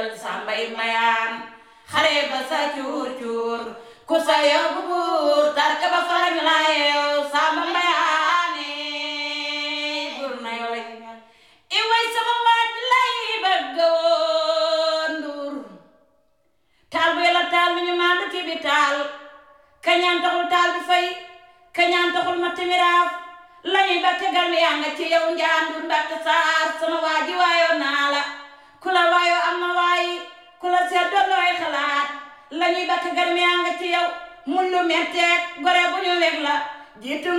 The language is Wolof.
jël sàmbay mayaan xare ba sa cuur cuur ku sa yóbbu buur tarka ba farañ la yeew sàmba mayaane buur na yoo lay i way sama waaj lay bëgg woon nduur taal bu yàlla taal bi ñu maandu ci bi taal kañaan taxul taal bi fay kañaan taxul ma timiraaf lañuy ba tegal mi yaa nga ci yow njaandur ndatt saar sama waaji waayoo naa la ku la waayoo am na waayi ku la seet doon looy xalaat lañuy ba tegal mi yaa nga ci yow mun lu metteeg gore bu ñu weg la jiitu